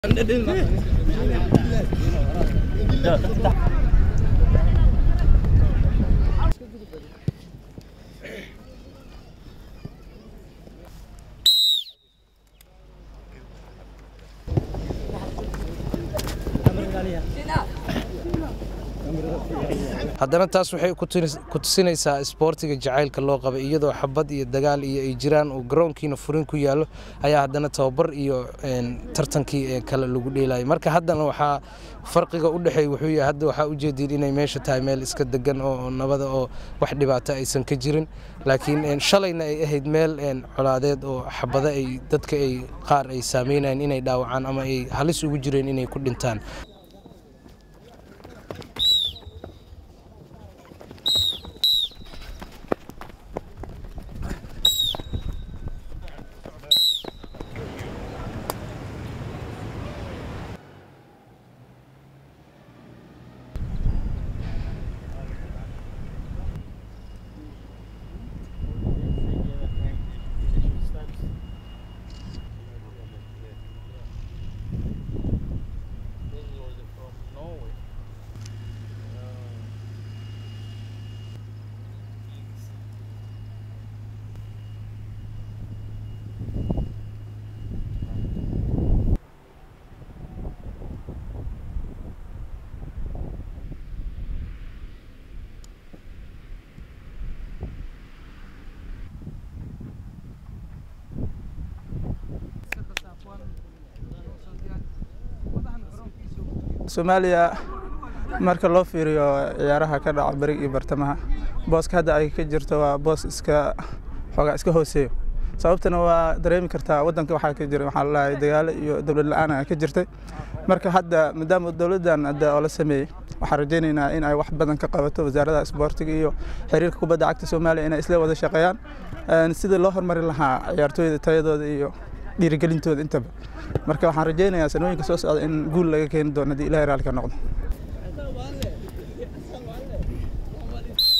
haddana taas waxay ku tusinaysaa isboortiga jacaylka loo qabay iyadoo xabad iyo dagaal iyo ay jiraan uu garoonkiina furin ku yaallo ayaa haddana tababar iyo tartankii ee kale lagu dheelayay marka haddana waxaa farqiga u dhexeey wuxuu yahay hadda waxaa ujeediin inay meesha tahay meel iska degan oo nabada oo wax dhibaato aysan ka jirin laakiin shalayna ay ahayd meel colaadeed oo xabado ay dadka ay qaar ay saameynayeen inay dhaawacaan ama ay halis ugu jireen inay ku dhintaan soomaaliya marka loo fiiriyo ciyaaraha ka dhaca beriga iyo bartamaha booska hadda ay ka jirto waa boos iska xoogaa iska hooseeyo sababtana waa dareemi kartaa waddanka waxaa ka jira waxaa lalahay dagaalo iyo dowlad la-aan ka jirtay marka hadda maadaama dowladdan hadda oo la sameeyey waxaan rajaynaynaa in ay wax badan ka qabato wasaaradda isboortiga iyo xiriirka kubadda cagta soomaaliya inay isla wada shaqeeyaan sidii loo hormarin lahaa ciyaartooyda tayadooda iyo dhiirigelintooda intaba marka waxaan rajaynayaa sanooyinka soo socda in guul laga keeni doono haddii ilahay raalli ka noqdo